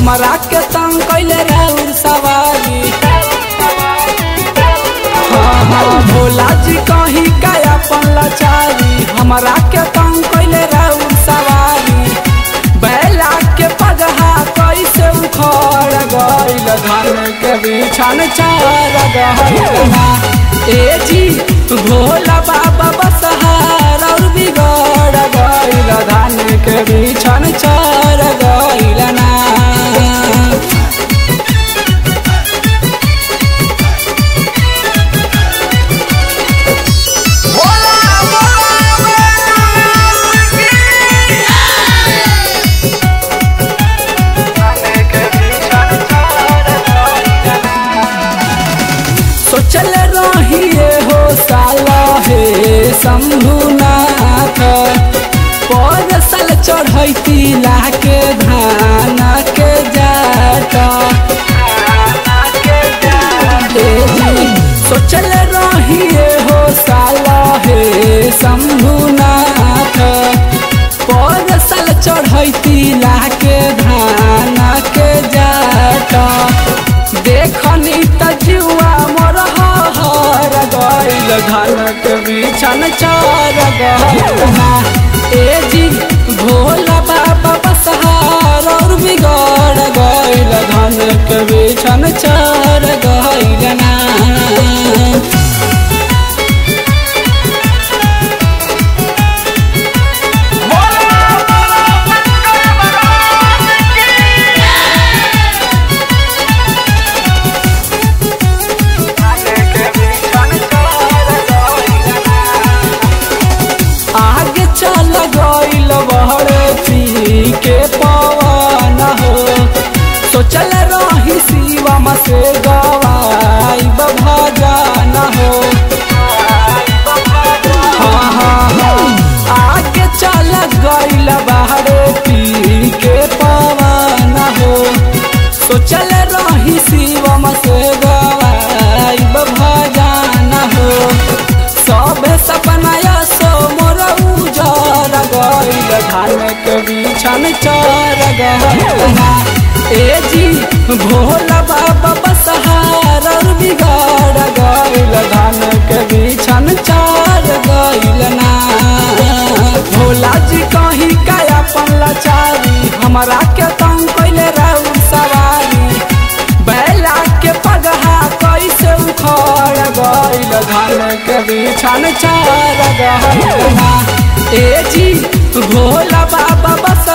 हमरा के तंग कैले राउर सवारी हाँ हाँ भोला जी कहीं का अपन लाचारी हमरा के तंग कैले राउर सवारी बैला के पगहा कैसे उखड़ गइल धन के बिछन चार गइल ना ए जी भोला बाबा बसहार और बिगड़ गइल धन के बिछन चार गइल ना बोला बोला सोचल रहिए हो साला हे शंभुनाथ पर साल चढ़ैती लाके धान के जाट ए जी, सोचल रहिए हो साला हे शंभुनाथ पर साल चढ़ैती लाके धान के जाट देखनी त जुआ मोर हर गइल धन के बिछन चार गइल ना ए जी भोला बाबा बसहार और बिगड़ गइल धन के बिछन चार गइल ना बोला बोला शंकर भगवान की आगे चल गइल बहरे पी के पवन हो सोचल रही शिवम से गवाई भजन हो हाँ हाँ हाँ आगे चल गइल बहरे पी के पवन हो सोचल रही शिवम से गवाई भजन हो सब सपना सो मोर उजर गइल धान के बिछन चर गइल ना ए जी भोला बाबा बसहार और बिगड़ गइल धान के बिछन चर गइल ना भोला जी कहीं का अपन लाचारी हमरा के तंग कैले राउर सवारी बैला के पगहा कैसे उखड़ गइल धन के बिछन चार गइल ना ए जी भोला बाबा बस